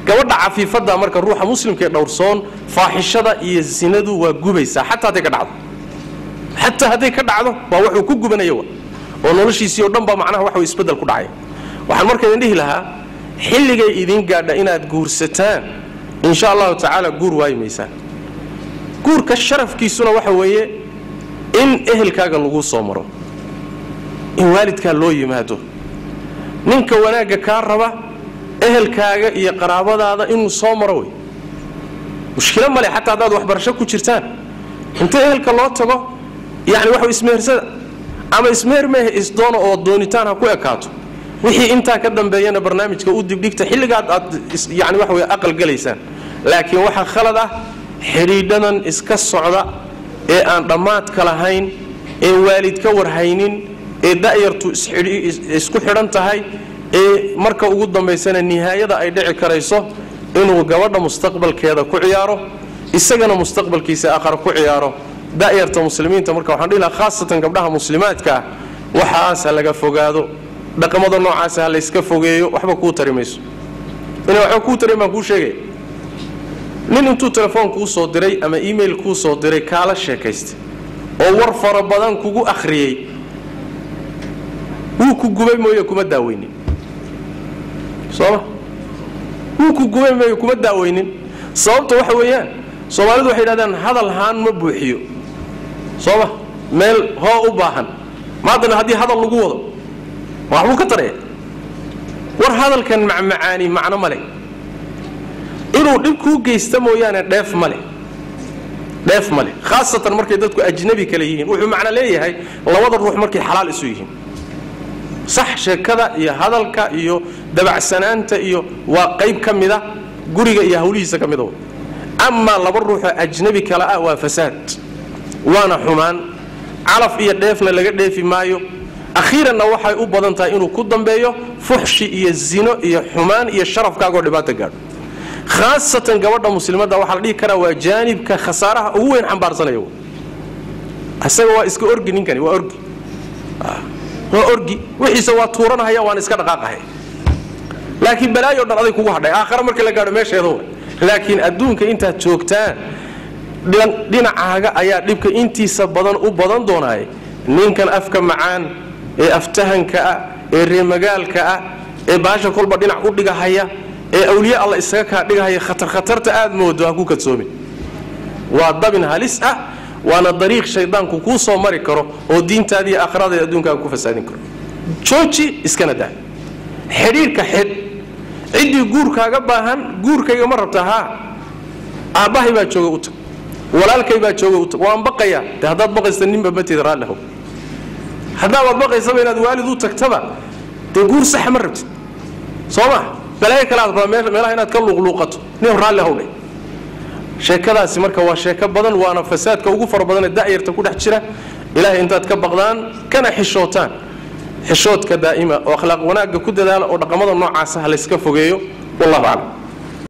gabadha cafiifadda marka ruuxa muslimka ee dhowrsoon faaxishada iyo sinadu waa gubaysaa xataa hadday ka dhacdo xataa hadday ka dhacdo waa wuxuu ku gubanaya wa oo noloshiisii oo dhan baa macnaha waxa isbeddel ku dhacay waxaan marka idin dhihi lahaa xilligay idin gaadha inaad guursataan insha allahu tacaala guur waayi maysaan guurka sharafkiisuna waxa weeye in ehelkaaga lagu soo maro in waalidkaa loo yimaado ninka wanaagga kaa raba ehelkaaga iyo qaraabadaada inuu soo maro wey mushkilo male xataa haddaad waxbarasho ku jirtaan inta ehelka loo tago yani waxa ismehersada ama ismeher mehe isdoono oo doonitaan ha ku ekaato wixii intaa ka dambeeyana barnaamijka u dibdhigta xilligaad aad yani waxa wey aqal galaysaan laakiin waxaa khalad ah xidhiidhadan iska socda ee aan dhammaadka lahayn ee waalid ka warhaynin ee da'yartu isku xidhan tahay ee marka ugu dambaysana nihaayada ay dhici karayso inuu gabadha mustaqbalkeeda ku ciyaaro isagana mustaqbalkiisa aqar ku ciyaaro da'yarta muslimiinta marka waxaan dhihi lahaa khaasatan gabdhaha muslimaadka ah waxaas ha laga fogaado dhaqamada noocaasa ha layska fogeeyo waxba kuu tari mayso ina waxba kuu tarin baan kuu sheegaya nin intuu telefoon kuu soo diray ama email kuu soo diray kaala sheekaystay oo war fara badan kugu akhriyey wuu ku gubay mooye kuma daaweynin sooma wuu ku gubay mooye kuma daaweynin sababta waxa weeyaan soomaalidu waxay yidhahdaan hadal haan ma buuxiyo sooma meel hoo u baahan maadana haddii hadal lagu wado waxbuu ka taraya war hadalkan macmacaani macno ma leh inuu dhib kuu geysta mooyaane dheef ma leh dheef ma leh khaasatan markay dadku ajnabi kale yihiin wuxuu macno leeyahay labada ruux markay xalaal isu yihiin sax sheekada iyo hadalka iyo dabacsanaanta iyo waa qayb ka mida guriga iyo hawlihiisa ka mida amaa laba ruuxoo ajnabi kale ah waa fasaad waana xumaan calaf iyo dheefna laga dheefi maayo akhiiranna waxay u badan tahay inuu ku dambeeyo fuxshi iyo zino iyo xumaan iyo sharafkaagoo dhibaata gaadho khaasatan gabadha muslimadda waxaa la dhihi karaa waa jaanibka khasaaraha ugu weyn xambaarsanaya isaga waa iska orgi ninkani waa orgi waa orgi wixiisa waa tuuranahaya waan iska dhaqaaqahay laakiin balaayo dhan aday kugu hadhay aakhare markii la gaadho meesheeda wa laakiin adduunka intaad joogtaan dhinacaaga ayaa dhibka intiisa badan u badan doonaaye ninkan afka macaan ee aftahanka ah ee reemagaalka ah ee baasha kolba dhinac u dhigahaya ee awliye alla isaga kaa dhigahaya khatar khatarta aad moodo ha ku kadsoomin waa dabin halis ah waana dariiq shaydaanku kuu soo mari karo oo diintaadi iyo aakhiradaada adduunkaaga ku fasaadin karo jooji iskana daa xidhiirka xidh ciddii guurkaaga baahan guurkayga ma rabta haa aabbahay baa jooga u tag walaalkay baa jooga u tag waan baqayaa de haddaad baqaysa ninba mateeda raallihow haddaabaad baqaysaba inaad waalid u tagtaba dee guur saxa ma rabtid soo ma balaayo kale aad rabaa meelaha inaad ka luuqluuqato nin raalli howdhe sheekadaasi marka waa sheeko badan waana fasaadka ugu fara badanee da'yarta ku dhex jira ilaahay intaad ka baqdaan kana xishootaan xishoodka daa'ima oo akhlaaq wanaagga ku dadaala oo dhaqamada noocaasa ha layska fogeeyo wallahu aclam